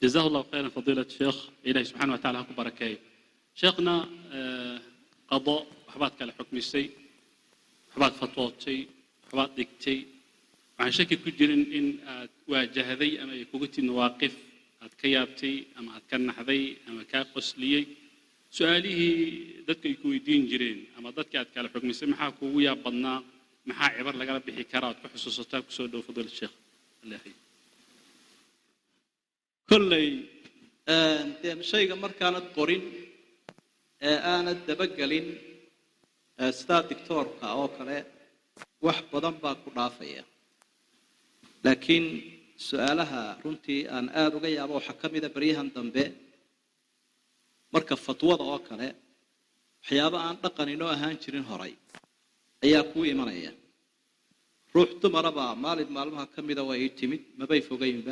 جزاه الله خيرا فضيلة الشيخ إلهي سبحانه وتعالى هكو بركاي شيخنا آه، قضاء وحبات كلا حكم السي وحبات فتوتي وحبات ديكتي waxaan shaki ku jirin in aad waajahday ama ay kugu tid mawaaqif aad ka yaabtay ama aad ka naxday ama kaa qosliyey su-aalihii dadka ay ku weydiin jireen ama dadka aad kala xugmisay maxaa kuugu yaab badnaa maxaa cibar lagala bixi karaa aad ku xusuusataa kusoo dhow fadil sheekh allah yaxyi kolley dee shayga markaanad qorin ee aanad dabagelin ee sidaa dictoorka oo kale wax badan baa ku dhaafaya laakiin su-aalaha runtii aan aada uga yaabo waxaa ka mida baryahan dambe marka fatwada oo kale waxyaabo aan dhaqan inoo ahaan jirin horay ayaa kuu imanaya ruux dumarabaa maalin maalmaha ka mida waa ii timid mabay fogaynba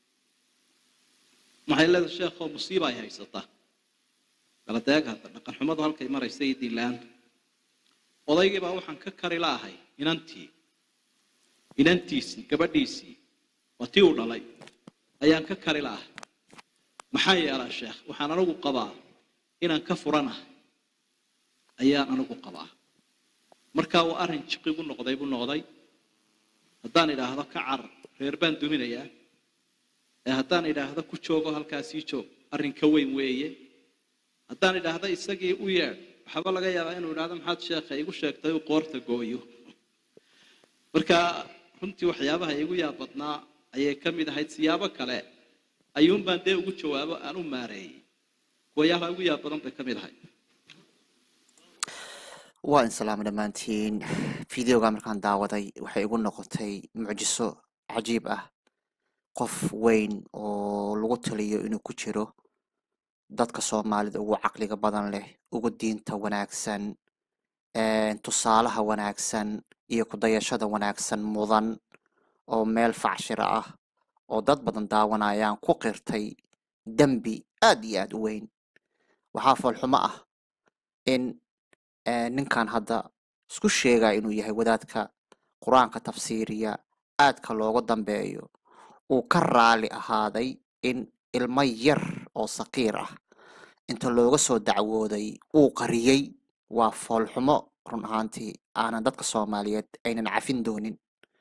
maxay leedahay sheekhoo musiiba ay haysataa baladeeg hadda dhaqan xumadu halkay maraysa iyo diinla-aantu odaygii baa waxaan ka kari laahay inantii inantiisii gabadhiisii waa tii uu dhalay ayaan ka kari laahay maxaa yeelaa sheekh waxaan anigu qabaa inaan ka furanah ayaan anigu qabaa markaa uu arrin jiqigu noqday buu noqday haddaan idhaahdo ka car reer baan duminayaa ee haddaan idhaahdo ku joogo halkaasii joog arrin ka weyn weeye haddaan idhaahdo isagii u yeedh waxaaba laga yaabaa inuu idhahdo maxaad sheekha igu sheegtay uu qoorta gooyo marka runtii waxyaabaha igu yaab badnaa ayay ka mid ahayd siyaabo kale ayuunbaan dee ugu jawaabo aan u maareeyey kuwayaalaha ugu yaab badan bay ka mid ahayd waa in salaamo dhammaantiin fideoga markaan daawaday waxay igu noqotay mucjiso cajiib ah qof weyn oo lagu taliyo inuu ku jiro dadka soomaalida ugu caqliga badan leh ugu diinta wanaagsan tusaalaha wanaagsan iyo kudayashada wanaagsan mudan oo meel facshira ah oo dad badan daawanayaan ku qirtay dembi aad iyo aad u weyn waxaa foolxumo ah in ninkan hadda isku sheegaya inuu yahay wadaadka qur-aanka tafsiiriya aadka looga dambeeyo uu ka raali ahaaday in ilmo yar oo saqiir ah inta looga soo dacwooday uu qariyey waa foolxumo run ahaantii aanan dadka soomaaliyeed aynan cafin doonin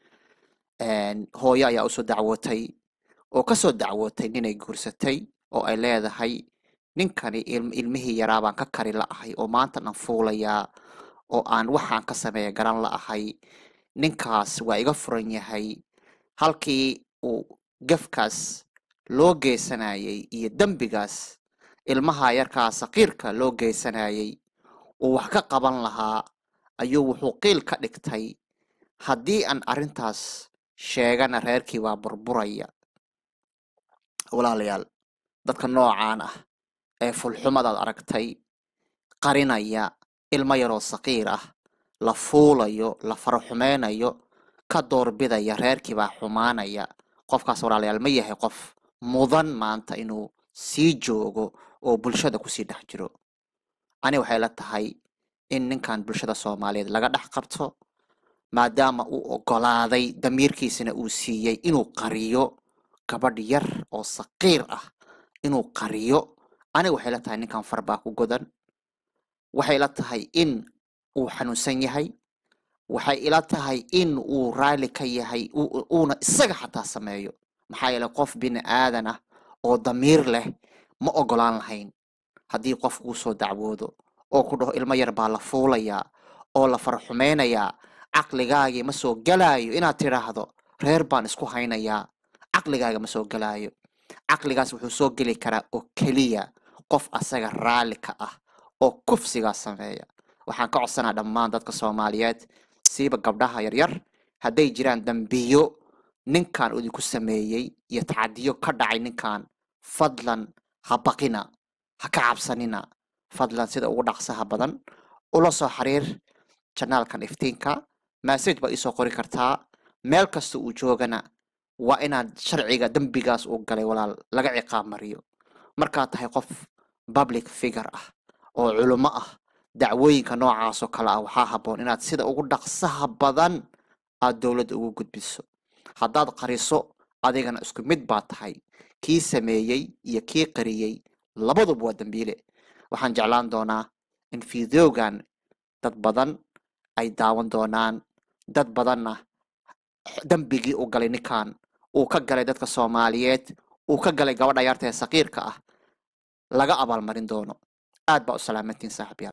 hooyo ayaa usoo dacwootay oo kasoo dacwootay ninay guursatay oo ay leedahay ninkani ilmihii yaraa baan ka kari la'ahay oo maanta dhan fuulayaa oo aan waxaan ka sameeya garan la'ahay ninkaas waa iga furan yahay halkii uu gafkaas loo geysanayay iyo dembigaas ilmaha yarkaa saqiirka loo geysanayay uu wax ka qaban lahaa ayuu wuxuu qiil ka dhigtay haddii aan arrintaas sheegana reerkii waa burburaya walaalayaal dadka noocaan ah ee fulxumadaad aragtay qarinaya ilmo yaroo saqiir ah la fuulayo la faraxumeynayo ka doorbidaya reerkii baa xumaanaya qofkaas walaalayaal ma yahay qof mudan maanta inuu sii joogo oo bulshada kusii dhex jiro ani waxay la tahay in ninkan bulshada soomaaliyeed laga dhex qabto maadaama uu ogolaaday damiirkiisana uu siiyey inuu qariyo gabadh yar oo saqiir ah inuu qariyo aniga waxay la tahay ninkan far baa ku godan waxay la tahay in uu xanuunsan yahay waxay ila tahay in uu raali ka yahay uuna isaga xataa sameeyo maxaa yeeley qof bini aadan ah oo damiir leh ma ogolaan lahayn haddii qof uu soo dacwoodo oo ku dhaho ilmo yar baa la fuulayaa oo la farxumeynayaa caqligaagii ma soo galaayo inaad tidhaahdo reer baan isku haynayaa caqligaaga ma soo galaayo caqligaas wuxuu soo geli karaa oo keliya qof asaga raalli ka ah oo kufsigaa sameeya waxaan ka codsanaa dhammaan dadka soomaaliyeed siiba gabdhaha yaryar hadday jiraan dambiyo ninkan idinku sameeyey iyo tacadiyo ka dhacay ninkan fadlan ha baqina ha ka cabsanina fadlan sida ugu dhaqsaha badan ula soo xiriir janaalkan iftiinka massage baa iisoo qori kartaa meel kasta uu joogana waa inaad sharciga dembigaas uu galay walaal laga ciqaab mariyo markaad tahay qof public figure ah oo culummo ah dacwooyinka noocaasoo kale ah waxaa habboon inaad sida ugu dhaqsaha badan aad dowladda ugu gudbiso haddaad qariso adigana isku mid baa tahay kii sameeyey iyo kii qariyey labaduba waa dembiile waxaan jeclaan doonaa in fideogan dad badan ay daawan doonaan dad badanna dembigii uu galay ninkan uu ka galay dadka soomaaliyeed uu ka galay gabadha yarta ee saqiirka ah laga abaalmarin doono aad baa u salaamantiin saaxiibyaal